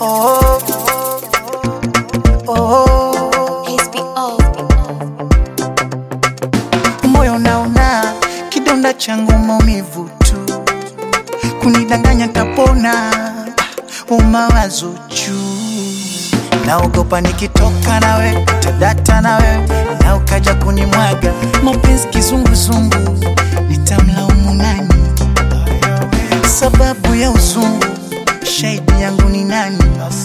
oh, oh. HBO. moyo naona kidonda changu maumivu tu, kunidanganya tapona, uh, mawazo juu, naogopa nikitoka nawe tadata nawe na ukaja kunimwaga mapenzi kizunguzungu, nitamlaumu nani? Sababu ya uzungu, shahidi yangu ni nani?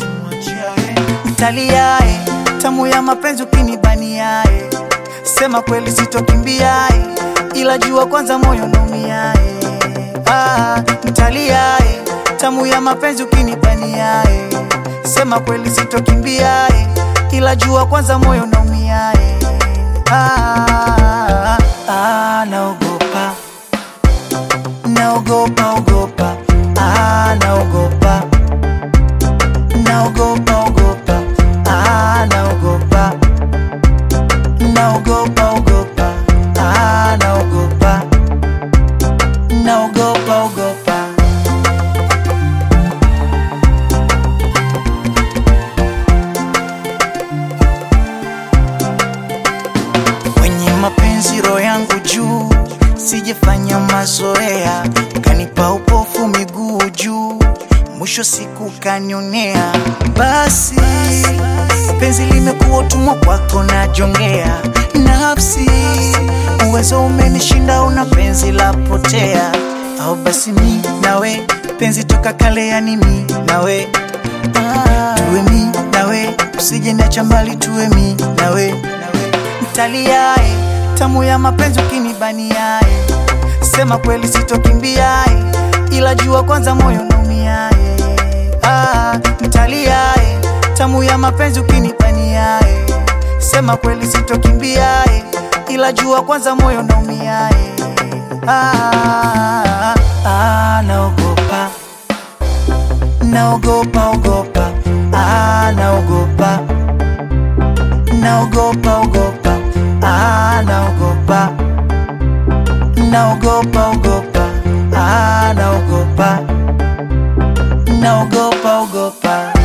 Mtaliae tamu ya mapenzi ukinibaniae, sema kweli sitokimbiae, ila jua kwanza moyo naumiae. Ah, mtaliae tamu ya mapenzi ukinibaniae, sema kweli sitokimbiae, ila jua kwanza moyo naumiae. Ah, ah, naogopa naogopa ogopa, ah, naogopa naogopa ogopa, ah, naogopa naogopa ogopa, ah, naogopa naogopa ogopa. Kwenye mapenzi roho yangu juu, sijafanya mazoea, kanipa upofu miguu juu, mwisho siku kanionea. Basi penzi limekuwa utumwa kwako, najongea nafsi, uwezo umenishinda, una penzi la potea, au basi mi nawe penzi toka kale, yani mi nawe tuwe mi nawe, usije niacha mbali, tuwe mi nawe mtaliae tamu ya mapenzi ukinibaniae, sema kweli sitokimbiae, ila jua kwanza moyo naumiae. Ah, mtaliae tamu ya mapenzi ukinibaniae, sema kweli sitokimbiae, ila jua kwanza moyo naumiae. Ah, ah, naogopa naogopa ogopa, ah, naogopa naogopa ogopa, ah, naogopa naogopa ogopa, ah, naogopa naogopa ogopa.